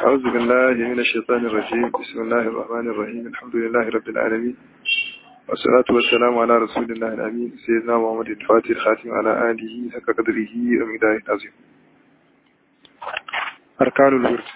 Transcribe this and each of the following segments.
أعوذ بالله من الشيطان الرجيم بسم الله الرحمن الرحيم الحمد لله رب العالمين والصلاة والسلام على رسول الله الأمين سيدنا محمد الفاتح الخاتم على آله حق قدره ومقداره العظيم أركان الورد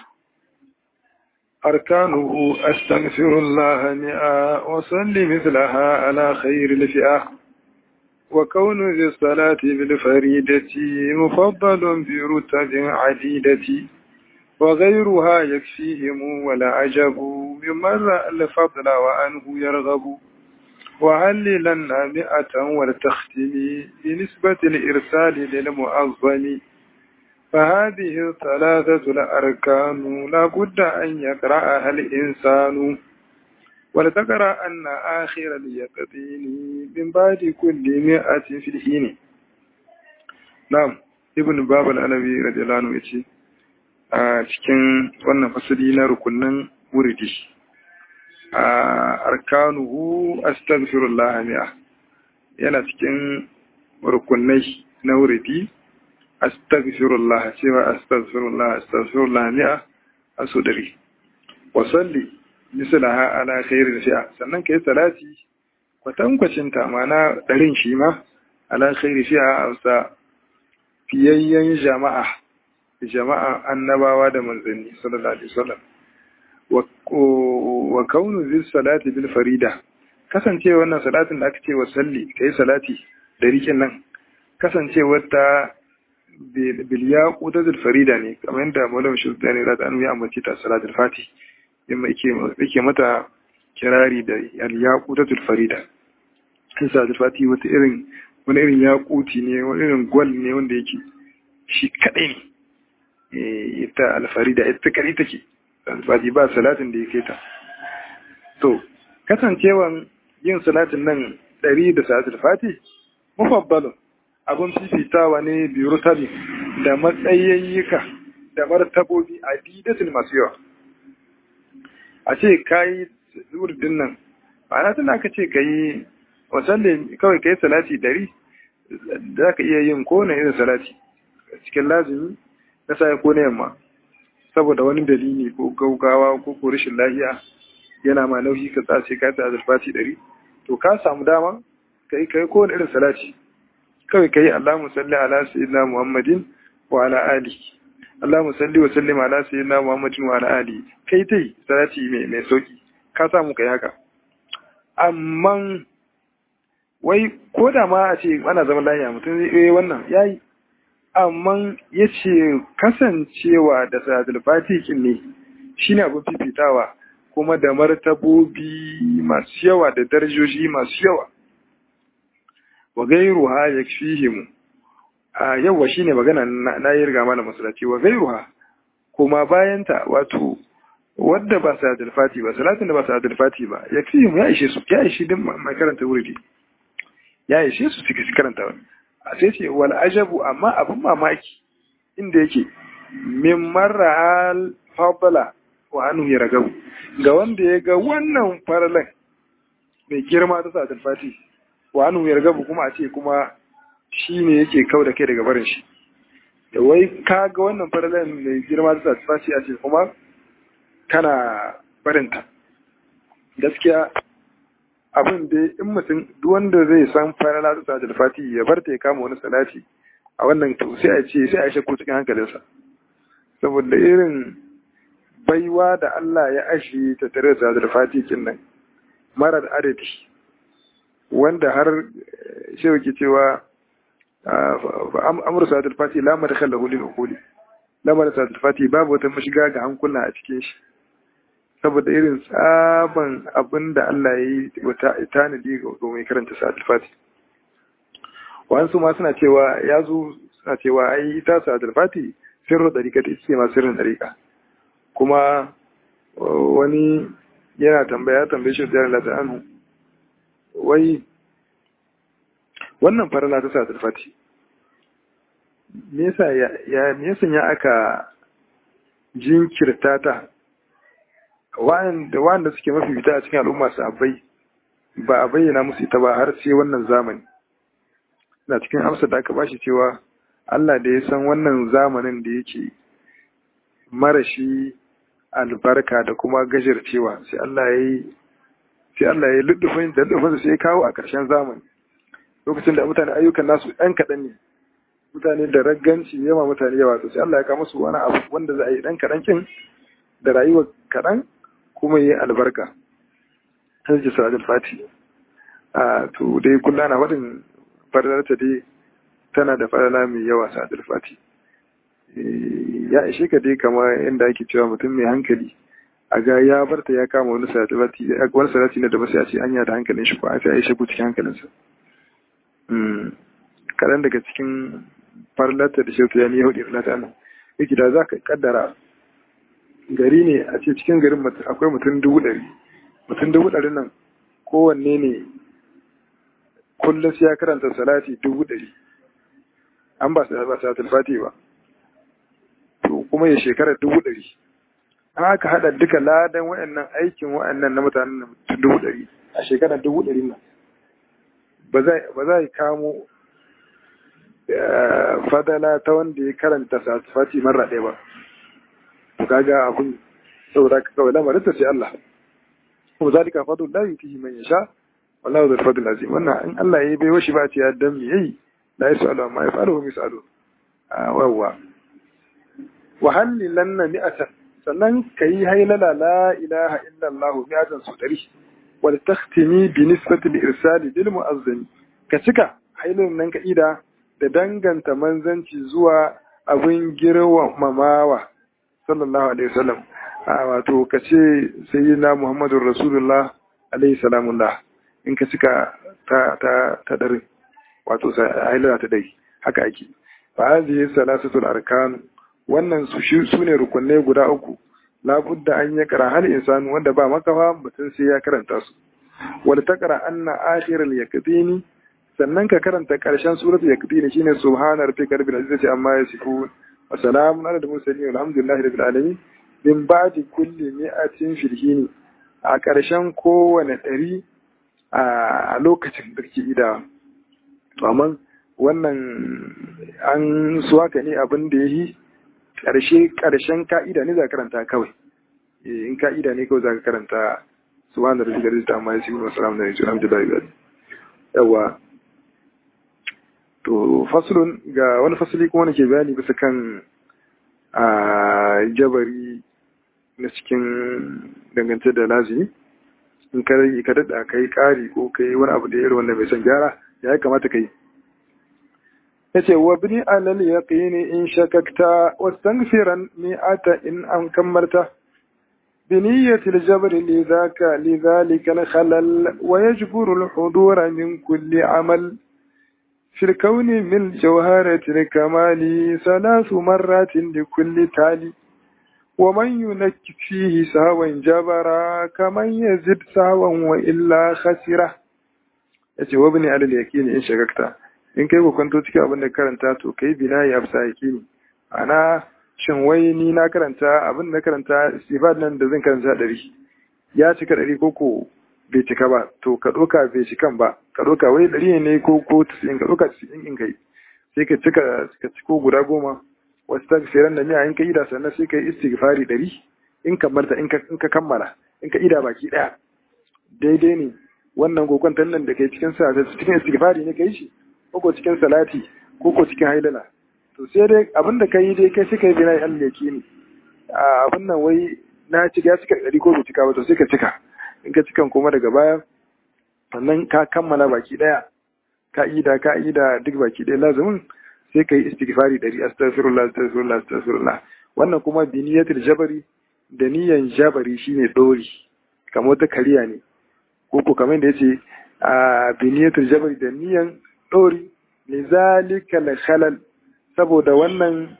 أركانه أستغفر الله مئة وصلي مثلها على خير الفئة وكون ذي الصلاة بالفريدة مفضل برتب عديدة وغيرها يكفيهم ولا عجب ممن رأى الفضل وأنه يرغب وعللنا مئة ولتختم بنسبة الإرسال للمؤظم فهذه الثلاثة الأركان لا بد أن يقرأها الإنسان ولتقرأ أن آخر اليقظين من بعد كل مئة في الحين نعم ابن باب الألوي رضي الله عنه يتي a cikin wannan fasali na rukunin wuridi a arkanuhu astaghfirullah mi'a yana cikin rukunai na wuridi astaghfirullah cewa astaghfirullah astaghfirullah mi'a a so dare wa salli mislaha ala khairil fi'a sannan kai salati kwatankwacin ta mana darin shi ma ala khairil fi'a a fiyayyen jama'a jama'a annabawa da manzanni sallallahu alaihi wasallam wa kaunu zis salati bil farida kasance wannan salatin da aka ce wa salli kai salati da rikin nan kasancewar ta bil yaqutatul farida ne kamar yadda maulana shultani da anu ya ambace ta salatul fati yamma yake yake mata kirari da al yaqutatul farida salatul fati wata irin wani irin yaquti ne wani irin gwal ne wanda yake shi kadai ne ita alfarida ita kare take alfadi ba salatin da ya kai ta to kasancewan yin salatin nan ɗari da salatul fati mufabbalun abun fifitawa ne biyu tabi da matsayayyuka da martabobi a didatul masu yawa a ce kayi wurdin nan ma'ana tana aka ce ka yi wasanne kawai ka yi salati ɗari za ka iya yin kowane irin salati cikin lazimi na sa ko na yamma saboda wani dalili ko gaugawa ko ko rashin lafiya yana ma nauyi ka tsace ka ta azurfati ɗari to ka samu dama kai kai ko wani irin salati kawai kai Allahumma salli ala sayyidina Muhammadin wa ala ali Allahumma salli wa sallim ala sayyidina Muhammadin wa ala ali kai tai salati mai mai sauki ka samu kai haka amma wai ko da ma a ce ana zaman lafiya mutum zai yi wannan yayi amma ya ce kasancewa da salatul fatikin ne shi ne abin fifitawa kuma da martabobi masu yawa da darajoji masu yawa wa gairuha ya fihimu a yawa shi ne magana na yi riga mana masalaci wa gairuha kuma bayanta wato wadda ba salatul fati ba salatin da ba salatul fati ba ya fihimu ya ishe su ya ishe din mai karanta wuri ya ishe su suka karanta wani a sai ce wal ajabu amma abin mamaki inda yake min marra al fadla wa anhu yaragabu ga wanda ya ga wannan farlan mai girma ta sa fati wa anhu yaragabu kuma a ce kuma shi ne yake kau da kai daga barin shi da wai ka ga wannan farlan mai girma ta sa fati a ce kuma kana barinta gaskiya abin da in mutum duk wanda zai san farala ta sajil fati ya bar ta ya kama wani salati a wannan to sai a ce sai a shakku cikin hankalinsa saboda irin baiwa da Allah ya ashe ta tare da sajil fati kin nan marar adadi wanda har shi ke cewa amur sajil fati la madkhal lahu lil uquli lamar sajil fati babu wata mashiga ga hankula a cikin shi saboda irin tsaban abin da Allah ya yi wata tanadi ga mai karanta sa'adul fati wasu ma suna cewa ya zo suna cewa ai ita sa'adul fati sirrin dariƙa ta ce ma sirrin dariƙa kuma wani yana tambaya tambaye shi da Allah anhu wai wannan farala ta sa'adul fati me yasa ya me yasa ya aka jinkirta ta wanda suke mafi fita a cikin al'umma su abai ba a bayyana musu ita ba har sai wannan zamani na cikin amsa da aka bashi cewa Allah da ya san wannan zamanin da yake marashi albarka da kuma gajircewa sai Allah ya yi sai Allah ya luddufin da luddufin sai ya kawo a ƙarshen zamani lokacin da mutane ayyukan nasu ɗan kaɗan ne mutane da ragganci yawa mutane yawa to sai Allah ya kawo musu wani abu wanda za a yi ɗan kaɗan kin da rayuwa kaɗan kuma yi albarka sai ji sa'adul fati a to dai kullum ana faɗin fadalarta dai tana da fadala mai yawa sa'adul fati ya ishe ka dai kama inda ake cewa mutum mai hankali a ga ya barta ya kama wani salati wani salati na da masu yace anya da hankalin shi ko a sai ya shigo cikin hankalinsa kaɗan daga cikin farlata da shirta ya ni yahudi filata nan yake da za ka kaddara gari ne a ce cikin garin akwai mutum dubu ɗari mutum dubu ɗari nan kowanne ne kullum sai ya karanta salati dubu ɗari an ba salatul fati ba to kuma ya shekara dubu ɗari an aka haɗa duka ladan wa'annan aikin wa'annan na mutanen dubu ɗari a shekara dubu ɗari nan ba za yi kamo fadala ta wanda ya karanta fati marar ɗaya ba to kaga abin saboda ka kawai lamarin ta sai Allah kuma zalika fadl la yutihi man yasha wallahu dhul fadl azim wannan in Allah ya bai washi ba ce ya dan me yayi la yasalu amma yafalu hum yasalu wawa wa hallilanna mi'atan sannan kayi haylala la ilaha illa Allah mi'atan su dari wal takhtimi bi nisbati al-irsal bil mu'azzim ka cika hailan nan ka ida da danganta manzanci zuwa abin girmamawa sallallahu alaihi wasallam wato ka ce sayyidina muhammadur rasulullah alaihi salamullah in ka cika ta ta ta dare wato hailala ta dai haka ake fa hadhihi salasatul arkan wannan su su ne rukunne guda uku labudda an ya kara hal insanu wanda ba makafa mutum sai ya karanta su wal taqra anna akhiral yaqdini sannan ka karanta karshen suratul yaqdini shine subhana rabbika rabbil izzati amma yasifun wa salamun ala al-mursalin walhamdulillahi rabbil alamin min ba'di kulli mi'atin filhini a karshen kowane ɗari a lokacin da ke idawa to amma wannan an suwaka ne abin da ya yi ƙarshe ƙarshen ka'ida ne za ka karanta kawai in ka'ida ne kawai za ka karanta su wanda da shigar da amma ya shi wasu ramu da ya jira da bayan yawa to fasulun ga wani fasuli kuma ke bayani bisa kan a jabari na cikin dangance da lazimi in ka rage ka daɗa kai ƙari ko kai wani abu da ya wanda mai son gyara ya kamata ka yi ya ce wa bini alal yaqini in shakakta wastaghfiran mi'ata in an kammarta بنية الجبر لذاك لذلك الخلل ويجبر الحضور من كل عمل في الكون من جوهرة الكمال ثلاث مرات لكل تالي ومن ينك فيه سهوا جبرا كمن يزد سهوا وإلا خسره yace wa bani alal yaqini in shagakta in kai ku kwanto cikin abin da karanta to kai bina ya fsa yaqini ana shin wai ni na karanta abin da karanta istifad nan da zan karanta ɗari ya cika ɗari ko ko bai cika ba to ka ɗauka bai cikan ba ka ɗauka wai ɗari ne ko ko tasirin ka ɗauka tasirin in kai sai ka cika ka ciko guda goma wasu ta firan da miya in ka ida sannan sai ka yi istighfari ɗari in kammarta in ka kammala in ka ida baki ɗaya daidai ne wannan kokon nan da kai cikin sa cikin istighfari ne kai shi ko ko cikin salati ko ko cikin haidala to sai dai abin da ka yi dai kai suka yi bina ya allake ne abin nan wai na cika ya cika ɗari ko bai cika ba to sai ka cika in ka cikan kuma daga baya sannan ka kammala baki ɗaya ka ida ka ida duk baki ɗaya lazumin sai ka yi istighfari ɗari astaghfirullah astaghfirullah astaghfirullah wannan kuma bi niyyatul jabari da niyyan jabari shine dori kamar wata kariya ne ko ko kamar da yace a bi niyyatul jabari da niyyan dori lizalika la khalal saboda wannan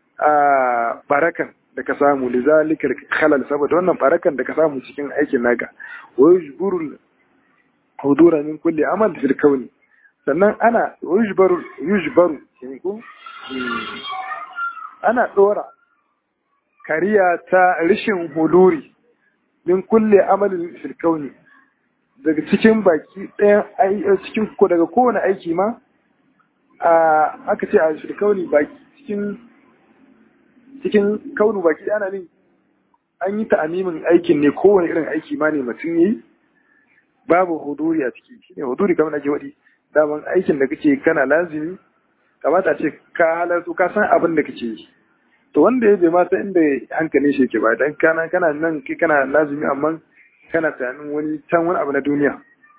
barakan da ka samu lizalika khalal saboda wannan barakan da ka samu cikin aikin naka wa yujburul hudura min kulli amal fil kauni sannan ana yujbaru yujbaru ko ana dora kariya ta rishin huduri min kulli amalin fil kauni daga cikin baki ɗayan cikin ko daga kowane aiki ma aka ce a shirkauni baki cikin cikin kaunu baki ana ne an yi ta'amimin aikin ne kowane irin aiki ma ne mutum yi babu huduri a ciki shine huduri kamar ake wadi daman aikin da kake kana lazimi kamata ce ka halartu ka san abin da kake yi to wanda ya bai ma san inda hankalin shi yake ba dan kana kana nan kai kana lazimi amma kana tunanin wani can wani abu na duniya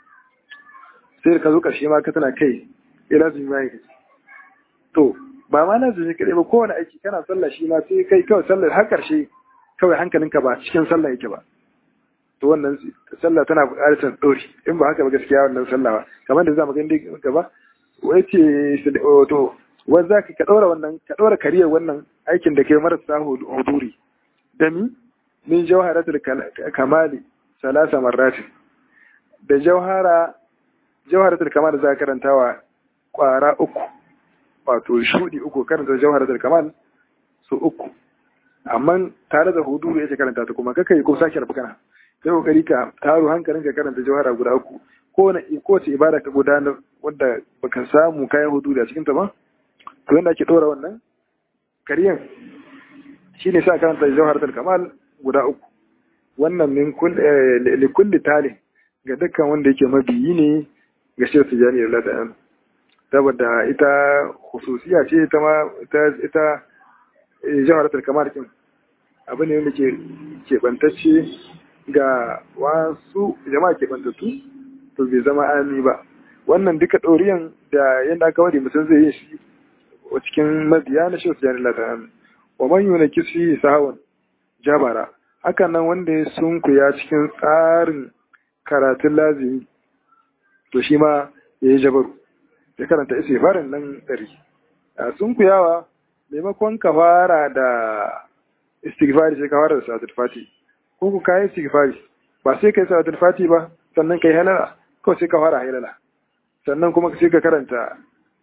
sai ka zo karshe ma ka tana kai ya lazimi ma yake to ba ma lazimi kadai ba kowane aiki kana sallah shi ma sai kai kawai sallar har karshe kawai hankalinka ba cikin sallah yake ba to wannan sallah tana buƙatar ɗori in ba haka ba gaskiya wannan sallah ba kamar da za mu gani gaba wai ce to wai za ka ɗora wannan ka ɗora kariyar wannan aikin da kai marasa huduri da mi min jawharatul kamali salasa marratin da jawhara jawharatul kamal za ka karantawa kwara uku wato shudi uku karanta jawharatul kamal su uku amma tare da huduru yake karanta ta kuma kaka yi ko sake rabu kana sai kokari ka taro hankalin ka karanta jawhara guda uku ko na ko ce ibada ka gudanar wanda baka samu kayan huduru a cikin ta ba to yanda ake dora wannan kariyan shine sa karanta jawharatul kamal guda uku wannan min li kulli talin ga dukkan wanda yake mabiyi ne ga shi tijani Allah ta'ala saboda ita khususiya ce ita ma ita ita jawharatul kamal kin abu ne wanda ke keɓantacce ga wasu jama'a keɓantattu to bai zama ami ba wannan duka ɗoriyan da yadda aka wadi mutum zai yi shi a cikin mabiya na shi jani latan wa man yuna kisi sahawan jabara hakan nan wanda ya sunkuya cikin tsarin karatun lazimi to shi ma ya yi jabaru ya karanta isa farin nan ɗari a sunkuyawa maimakon ka fara da istighfari sai ka fara da salatul fati ko ku kai istighfari ba sai kai salatul fati ba sannan kai halala kawai sai ka fara halala sannan kuma sai ka karanta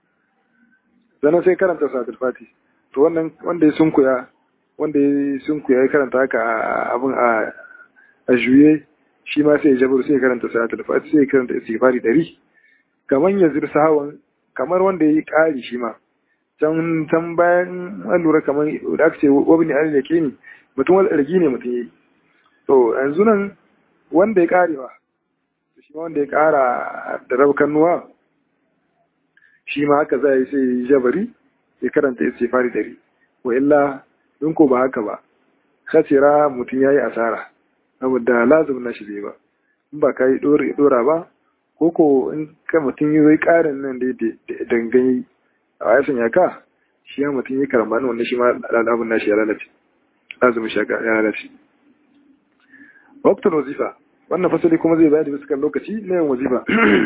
sannan sai karanta salatul fati to wannan wanda ya sunkuya wanda ya sunkuya ya karanta haka abin a a juye shi ma sai ya jabar sai ya karanta salatul fati sai ya karanta istighfari dari kamar ya zirsa hawan kamar wanda ya yi ƙari shi ma can can bayan an lura kamar da aka ce wabni ali da ke ni mutum wani ɗargi ne mutum yi to yanzu nan wanda ya ƙare ba shi ma wanda ya ƙara da rabkan nuwa shi ma haka za yi sai jabari ya karanta ya ce fari dari wa illa in ko ba haka ba khasira mutum ya yi asara saboda lazim na shi bai ba in ba ka yi ɗora ba ko ko in ka mutum yi zai ƙarin nan da dangane a ya sanya ka shi ya mutum yi karambani wanda shi ma al'abun nashi ya lalace azumin shaka ya lalace waktar wazifa wannan fasali kuma zai bayar da bisa lokaci na yin wazifa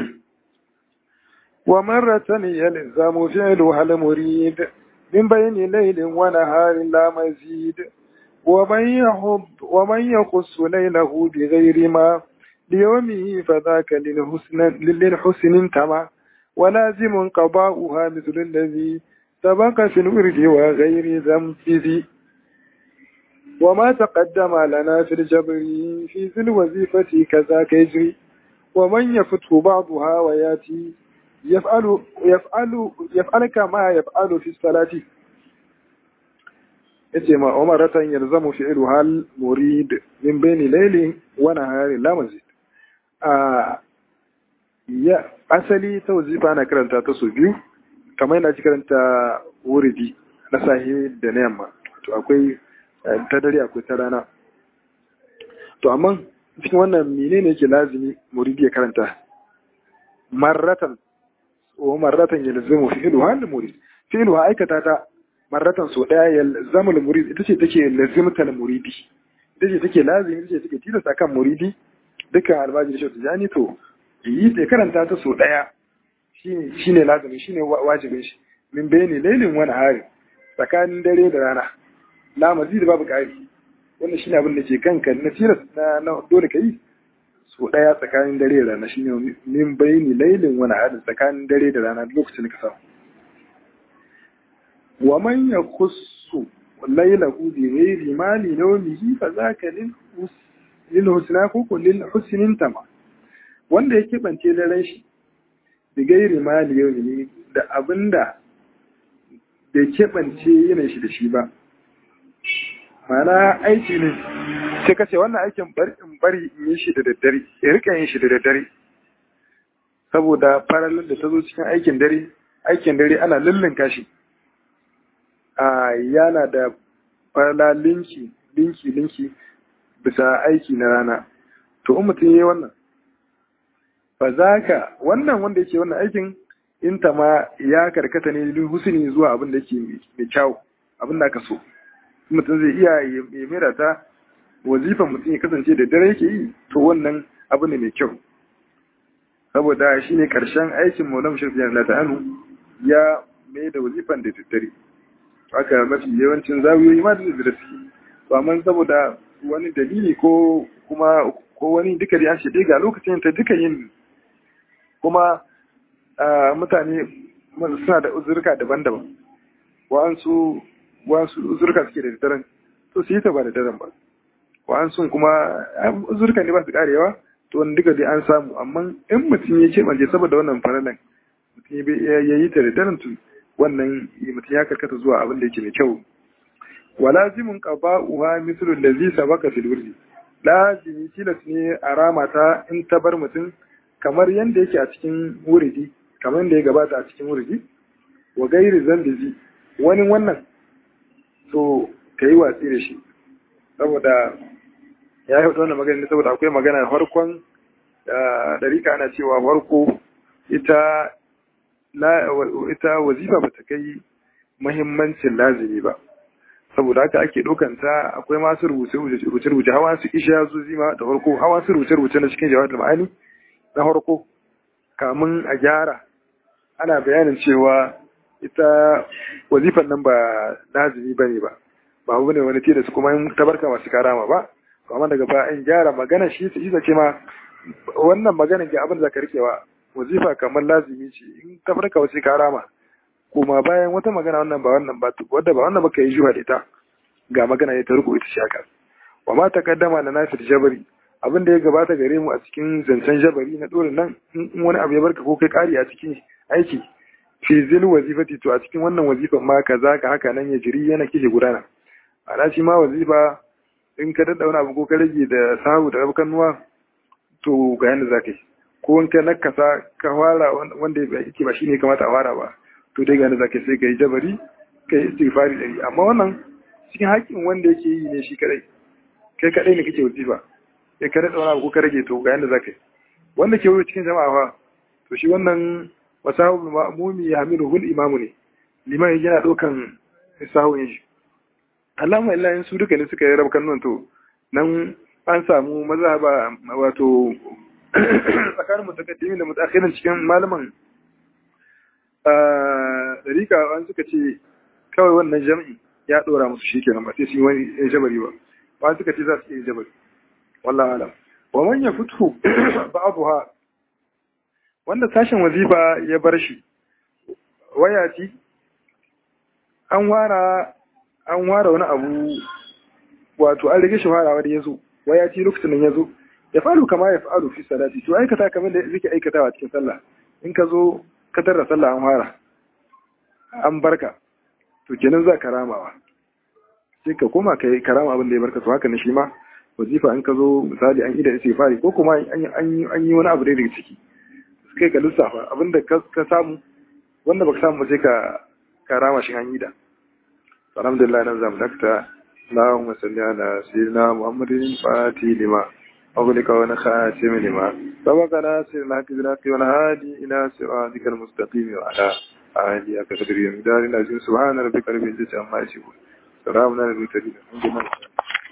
wa marratan yalzamu fi'lu hal murid min bayni laylin wa naharin la mazid wa man yahud wa man yakhus laylahu bi ghayri ma ليومه فذاك للحسن للحسن تما ولازم قضاؤها مثل الذي سبق في الورد وغير ذنب وما تقدم لنا في الجبر في ذي الوظيفة كذاك يجري ومن يفتح بعضها وياتي يفعل يفعل يفعل كما يفعل في الصلاة yace ma umaratan yalzamu fi'lu hal murid min bayni layli wa nahari la mazid a ya asali ta wazifa na karanta ta su biyu kamar yana karanta wuridi na sahi da na yamma to akwai ta dare akwai ta rana to amma cikin wannan menene yake lazimi muridi ya karanta marratan wa marratan yalzamu fi'lu hal murid fi'lu aikata ta marratan so daya yalzamu murid ita ce take lazimta muridi ita ce take lazimi ita ce take tilasta kan muridi dukkan almajiri shi tijani to yi ta karanta ta so daya shine lazimi shine wajibin shi min bayani lailin wani hari tsakanin dare da rana la mazid babu kari wannan shine abin da ke kanka na tilas na dole kai so daya tsakanin dare da rana shine min bayani lailin wani hari tsakanin dare da rana lokacin ka samu wa man yakhussu lailahu bi ghairi mali nawmihi fa zaka lil lil husna ko ko lil husnin tama wanda ya kebance daren shi bi gairi mali yau ne da abinda bai kebance yanayin shi da shi ba ma'ana aiki ne sai ka ce wannan aikin bari in bari in yi shi da daddare ya rika yin shi da daddare saboda faralin da ta zo cikin aikin dare aikin dare ana lullunka shi a yana da farala linki linki linki bisa aiki na rana to in mutum ya yi wannan fa za ka wannan wanda yake wannan aikin in ta ma ya karkata ne duk husuni zuwa abin da yake mai kyau abin da aka so mutum zai iya ya mera ta wazifan mutum ya kasance da dare yake yi to wannan abu ne mai kyau saboda shi ne ƙarshen aikin maulam shirfi yana ta'anu ya mai da wazifan da daddare haka mafi yawancin zawiyoyi ma da daddare suke to amma saboda wani dalili ko kuma ko wani duka da an ce ga lokacin ta duka yin kuma mutane suna da uzurka daban-daban wa'ansu wa'ansu uzurka suke da daddaren to su yi ta ba da daren ba wa'ansu kuma uzurka ne ba su karewa to wani duka dai an samu amma in mutum ya ce banje saboda wannan faralan mutum ya yi ta da daren to wannan mutum ya karkata zuwa abin da yake mai kyau wa lazimun qada'uha mithlu allazi sabaka fil wurdi lazimi tilas ne a ramata in ta bar mutum kamar yadda yake a cikin wuridi kamar yadda ya gabata a cikin wuridi wa gairi zambizi wani wannan to ka yi watsi da shi saboda ya yi wannan magana ne saboda akwai magana farkon ɗarika ana cewa farko ita ita wazifa ba ta kai muhimmancin lazimi ba saboda haka ake ɗaukanta akwai masu rubuce-rubuce hawa su isha zuzi ma da farko hawa su rubuce-rubuce na cikin jawabin ma'ani na farko kamun a gyara ana bayanin cewa ita wazifan nan ba lazimi ba ne ba ba abu ne wani tilas kuma in tabarka masu karama ba amma daga ba in gyara magana shi su isa ce ma wannan maganin ke abin da ka rikewa wazifa kamar lazimi ce in tabarka wasu karama kuma bayan wata magana wannan ba wannan ba wadda ba wannan ba ka yi juha da ita ga magana ya ta riko ita shaka wa ma takaddama na nasir jabari abin da ya gabata gare mu a cikin zancen jabari na dole nan in wani abu ya barka ko kai kari a cikin aiki fi zil wazifati to a cikin wannan wazifan ma kaza ka haka nan ya jiri yana kike gudana ana shi ma wazifa in ka dadda wani abu ko ka rage da sahu da rabukan nuwa to ga yanda za ka yi ko in ka nakasa ka fara wanda yake ba shi ne kamata a fara ba to dai ga yanda za ka yi sai ka yi jabari ka yi istighfari dari amma wannan cikin haƙƙin wanda yake yi ne shi kadai kai kadai ne kake wazifa sai ka daɗa wani abu ko ka rage to ga yanda za ka yi wanda ke wuri cikin jama'a fa to shi wannan wasahu ma'mumi ya hamilu hul imamu ne liman yana ɗaukan sahun shi Allahumma illa in su duka ne suka yi rabkan nan to nan an samu mazhaba wato tsakanin mutakaddimin da mutakhirin cikin malaman dariƙa an suka ce kawai wannan jami'i ya ɗora musu shi kenan ba sai su yi wani jabari ba ba suka ce za su yi jabari wallahu alam wa man yafutu ba'dha wanda sashen wazifa ya bar shi wayati an wara an ware wani abu wato an rage shi farawa da yazo wayati lokacin nan yazo ya faru kama ya faru fi salati to aikata kamar da yake aikatawa cikin sallah in ka zo ka tarra sallah an fara an barka to kenan za ka ramawa sai ka koma ka yi karama abin da ya barka to haka ne shi ma wazifa in ka zo misali an ida istighfari ko kuma an yi wani abu da daga ciki kai ka lissafa abin da ka samu wanda baka samu sai ka karama shi an yi da alhamdulillah nan zamu dakta اللهم صل على سيدنا محمد الفاتح لما أغلق ونخاتم لما سبق ناصر الحق بالحق والهادي إلى صراطك المستقيم وعلى آله أكثر من دار العزيز سبحان ربك رب العزة عما يصفون سلام على المرسلين الحمد لله